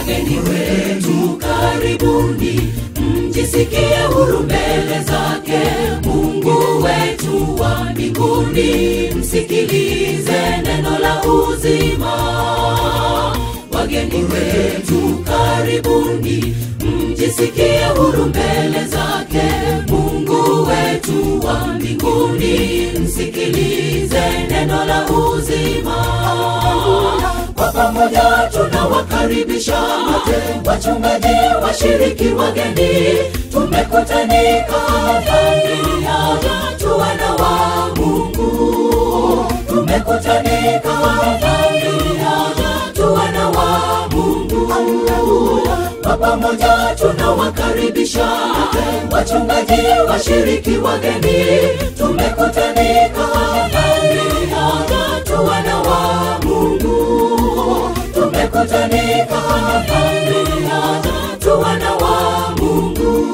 wageni wetu karibuni mjisikie huru mbele zake mungu wetu wa mbinguni msikilize neno la uzima wageni wetu karibuni mjisikie huru mbele zake mungu wetu wa mbinguni msikilize neno la uzima kwa pamoja tunawakaribisha wachungaji washiriki wageni tumekutanika familia watu wana wa mungu tumekutanika familia watu wana wa mungu kwa pamoja tunawakaribisha wachungaji washiriki wageni tumekutanika familia watu wana wa mungu tumekutanika familia watu wana wa mungu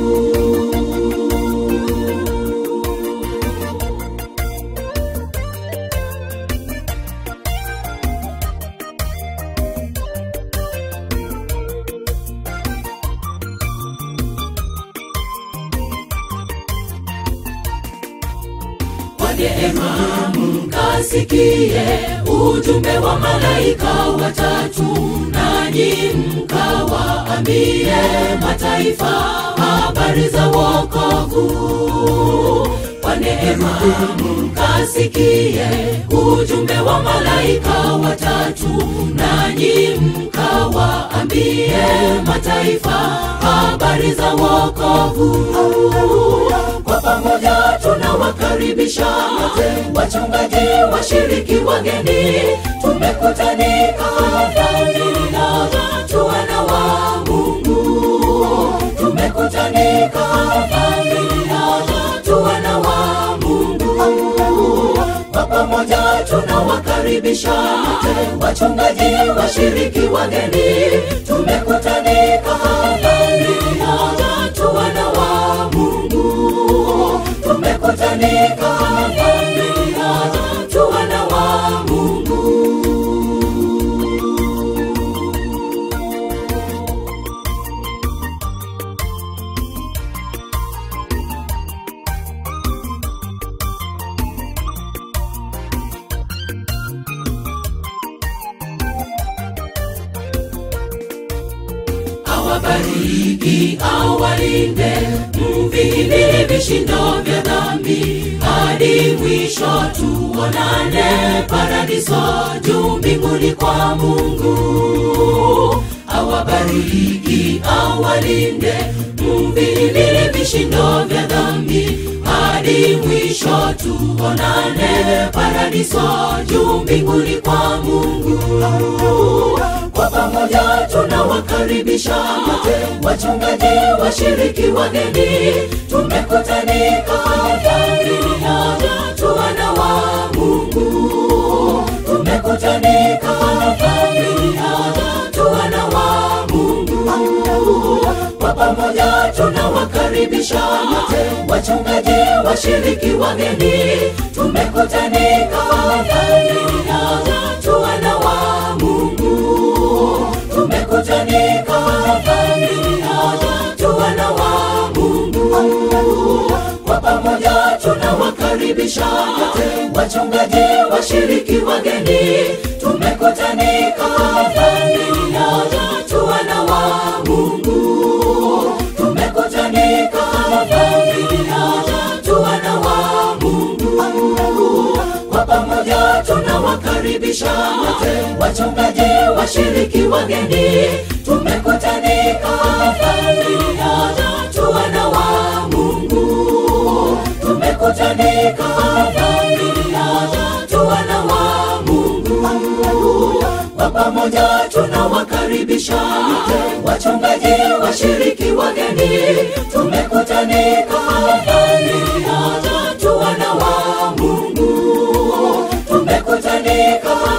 kwa neema mkasikie ujumbe wa malaika watatu nanyi mkawaambie mataifa habari za wokovu kwa neema mkasikie ujumbe wa malaika watatu nanyi mkawaambie mataifa habari za wokovu kwa pamoja tunawakaribisha wachungaji washiriki wageni tumekutanika familia watu wana wa mungu tumekutanika familia watu wana wa mungu kwa pamoja tunawakaribisha wachungaji washiriki wageni tumekutanika familia watu wana wa mungu tumekutanika familia watu wana wa mungu awabariki awalinde mvihimili vishindo vya dhambi hadi mwisho tuonane paradiso juu mbinguni kwa mungu awabariki awalinde mvihimili vishindo vya dhambi hadi mwisho tuonane paradiso juu mbinguni kwa mungu kwa pamoja tunawakaribisha wachungaji washiriki wageni tumekutanika familia watu wana wa mungu tumekutanika familia watu wana wa mungu kwa pamoja tunawakaribisha wachungaji washiriki wageni tumekutanika familia watu wana wa mungu tumekutanika familia watu wana wa mungu kwa pamoja tunawakaribisha wachungaji washiriki wageni tumekutanika familia watu wana wa mungu tumekutanika familia watu wana wa mungu kwa pamoja tunawakaribisha wachungaji washiriki wageni tumekutanika familia watu wana wa mungu tumekutanika familia watu wana wa mungu kwa pamoja tunawakaribisha wachungaji washiriki wageni tumekutanika familia watu wana wa mungu tumekutanika